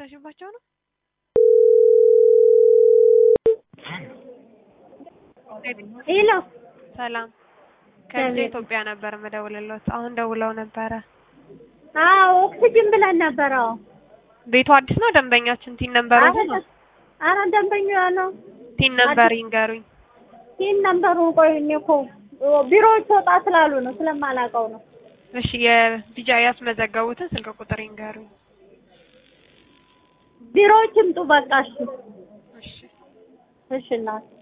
እየተበላሽባቸው ነው። ሄሎ ሰላም ከዚህ ኢትዮጵያ ነበር የምደውልልዎት። አሁን ደውለው ነበረ። አዎ ኦክሲጅን ብለን ነበረ። አዎ ቤቱ አዲስ ነው። ደንበኛችን ቲን ነምበሩ ነው። አረ ደንበኛ ነው። ቲን ነምበር ይንገሩኝ። ይህን ነምበሩን ቆይ እኔ እኮ ቢሮዎች ወጣ ስላሉ ነው ስለማላውቀው ነው። እሺ የቢጃ ያስመዘገቡትን ስልክ ቁጥር ይንገሩኝ። ቢሮዎች ይምጡ በቃ እሺ። እሺ እሺ እናት